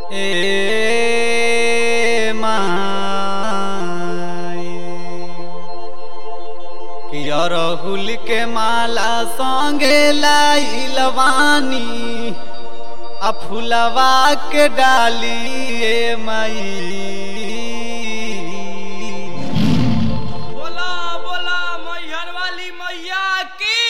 ए माई कि अरहुल के माला संगे लाइलवानी आ फुलवा के डाली ए माई बोला बोला मैहर वाली मैया की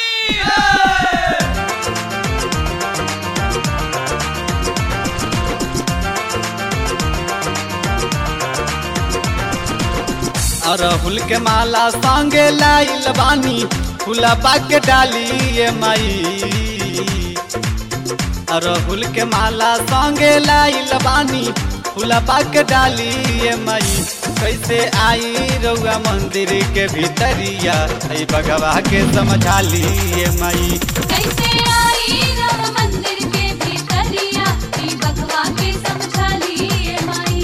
अरहुल के माला संगे लाइल बानी फुलबा के डाली ये माई अरहुल के माला संगे लाइल बानी फुलबा के डाली ये माई कैसे आई रउआ मंदिर के भीतरिया ऐ बगवा के समझा ली ये माई कैसे आई राम मंदिर के भीतरिया ई बगवा के समझा लिए माई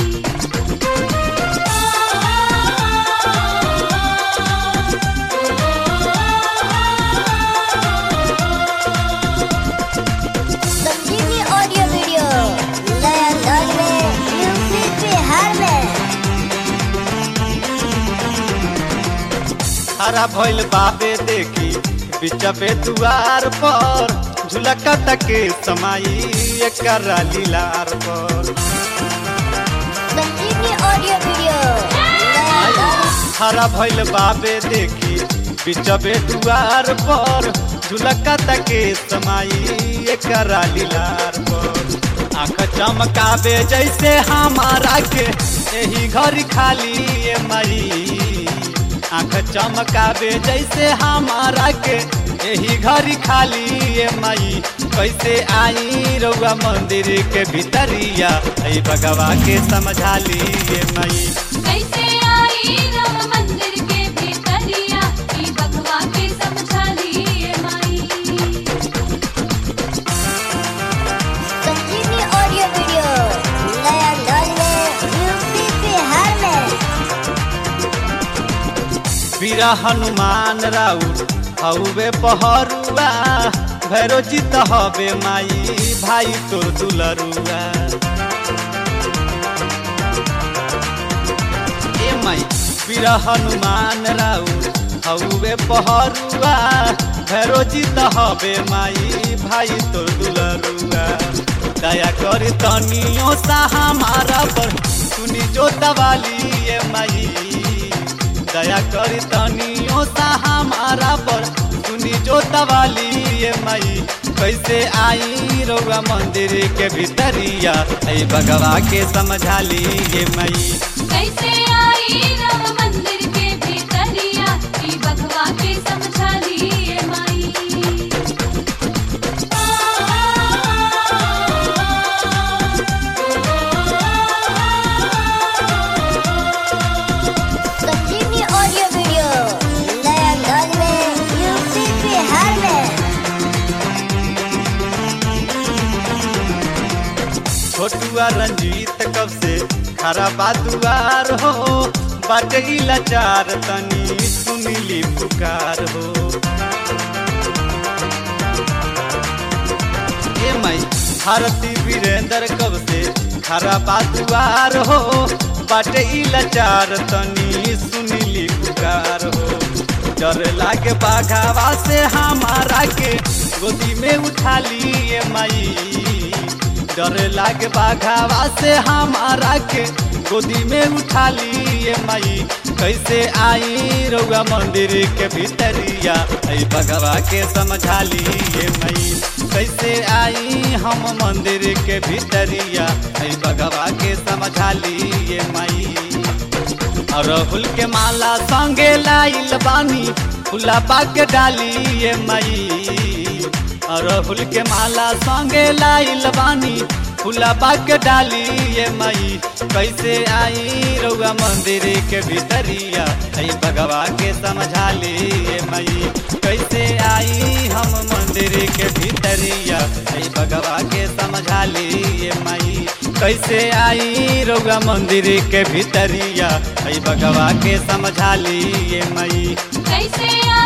संजीवनी ऑडियो वीडियो नया अंदाज में यूपी बिहार में हरा भइल बाबे देखी बिचबे दुआर पर झुलका तके समाई एकरा लीलार पर संजीवनी ऑडियो वीडियो नया अंदाज हरा भइल बाबे देखी बिचबे दुआर पर झुलका तके समाई एकरा लीलार पर आँख चमकावे जैसे हमारा के यही घर खाली ये माई आँख चमकावे जैसे हमारा के यही घर खाली ये माई कैसे आई रउआ मंदिर के भीतरिया ऐ बगवा के समझा ली ये माई कैसे आई राम मंदिर के भीतरिया ई बगवा के समझा लिए माई संजीवनी ऑडियो वीडियो नया अंदाज में यूपी बिहार में वीरा हनुमान राउत हउवे पहरुआ भैरो जीत हवे माई भाई तोर दुलरुआ ए माई वीरा हनुमान राउत हउवे पहरुआ भैरो जीत हवे माई भाई तोर दुलरुआ दया कर तनियो सा हमारा पर सुनी जो दवाली ए माई दया करी तनियो सा हमारा पर सुनी जो दवाली ये माई कैसे आई रउआ मंदिर के भीतरिया ऐ बगवा के समझा ली ये माई कैसे आई राम मंदिर के भीतरिया ई बगवा के समझा लिए माई संजीवनी ऑडियो वीडियो नया अंदाज में यूपी बिहार में छोटुआ रंजीत कब से खरा बादुआर हो बाटे ई लाचार तनी सुनिली पुकार हो ए माई भारती वीरेंद्र कब से खरा बादुआर हो बाटे ई लाचार तनी सुनिली पुकार हो डर लागे बाघावा से हमारा के गोदी में उठा लिए माई डर लागे बाघावा से हमारा के गोदी में उठा लिए माई कैसे आई रउआ मंदिर के भीतरिया ऐ बगवा के समझा लिए माई कैसे आई हम मंदिर के भीतरिया ऐ बगवा के समझा लिए माई अरहुल के माला संगे लाइल बानी फुला के डाली ये माई अरहुल के माला संगे लाइल बानी फुला के डाली ये माई कैसे आई रउआ मंदिर के भीतरिया ऐ बगवा के समझा ली ये माई कैसे आई हम मंदिर के भीतरिया ऐ बगवा के समझा ली ये माई कैसे आई रउआ मंदिर के भीतरिया ऐ बगवा के समझा ली ये माई कैसे